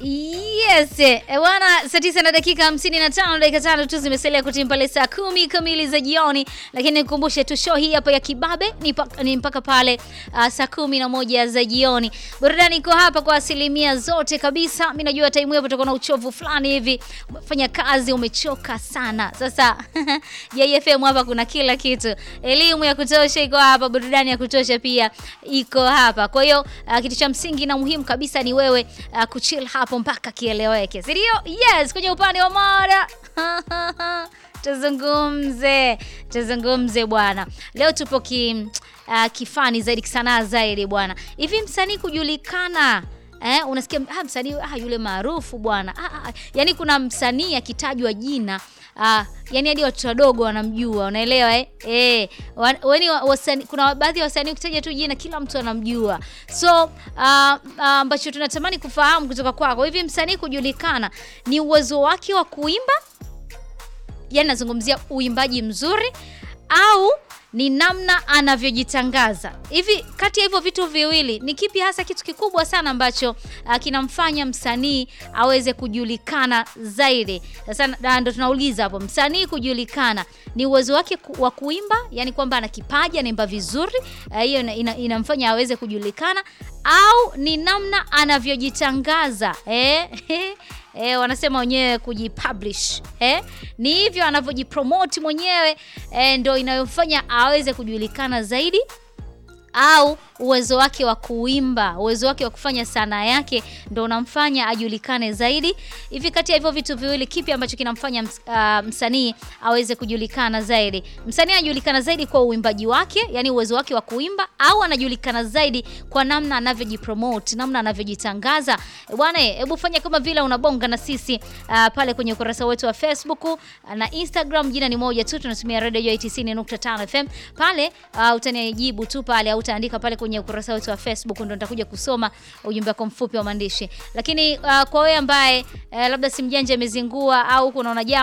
Yes, eh, bwana, saa tisa na dakika hamsini na tano dakika tano tu zimesalia kutimia pale saa kumi kamili za jioni, lakini nikukumbushe tu show hii hapa ya Kibabe ni, pa, ni mpaka pale uh, saa kumi na moja za jioni. Burudani iko hapa kwa asilimia zote kabisa. Mimi najua time hiyo utakuwa na uchovu fulani hivi, umefanya kazi, umechoka sana. Sasa JFM hapa kuna kila kitu, elimu ya kutosha iko hapa, burudani ya kutosha pia iko hapa. Kwa hiyo uh, kitu cha msingi na muhimu kabisa ni wewe uh, kuchill hapo mpaka kieleweke, si ndio? Yes, kwenye upande wa mada tuzungumze tuzungumze bwana. Leo tupo ki, uh, kifani zaidi kisanaa zaidi bwana. Hivi msanii kujulikana Eh, unasikia ah, msanii ah, yule maarufu bwana ah, ah, yani kuna msanii akitajwa jina ah, yani hadi watoto wadogo wanamjua, unaelewa eh? Eh, wani wasani, kuna baadhi ya wasanii ukitaja tu jina kila mtu anamjua. So ambacho uh, uh, tunatamani kufahamu kutoka kwako, hivi msanii kujulikana ni uwezo wake wa kuimba, yani nazungumzia uimbaji mzuri au ni namna anavyojitangaza. Hivi kati ya hivyo vitu viwili ni kipi hasa kitu kikubwa sana ambacho uh, kinamfanya msanii aweze kujulikana zaidi? Sasa ndo tunauliza hapo, msanii kujulikana ni uwezo wake ku, wa kuimba, yani kwamba ana kipaji, anaimba vizuri, hiyo uh, ina, inamfanya aweze kujulikana, au ni namna anavyojitangaza eh? E, wanasema wenyewe kujipublish eh? Ni hivyo anavyojipromote mwenyewe e, ndo inayofanya aweze kujulikana zaidi au uwezo wake wa kuimba, uwezo wake wa kufanya sanaa yake ndo unamfanya ajulikane zaidi. Hivi kati ya hivyo vitu viwili, kipi ambacho kinamfanya ms, uh, msanii aweze kujulikana zaidi? Msanii anajulikana zaidi kwa uimbaji wake, yani uwezo wake wa kuimba, au anajulikana zaidi kwa namna anavyojipromote, namna anavyojitangaza? E bwana, hebu fanya kama vile unabonga na sisi uh, pale kwenye ukurasa wetu wa Facebook uh, na Instagram, jina ni moja tu, tunatumia Radio 90.5 FM. Pale uh, utanijibu tu pale au utaandika pale kwenye ukurasa wetu wa Facebook ndo nitakuja kusoma ujumbe wako mfupi wa maandishi. Lakini uh, kwa wewe ambaye uh, labda simu janja imezingua au unaona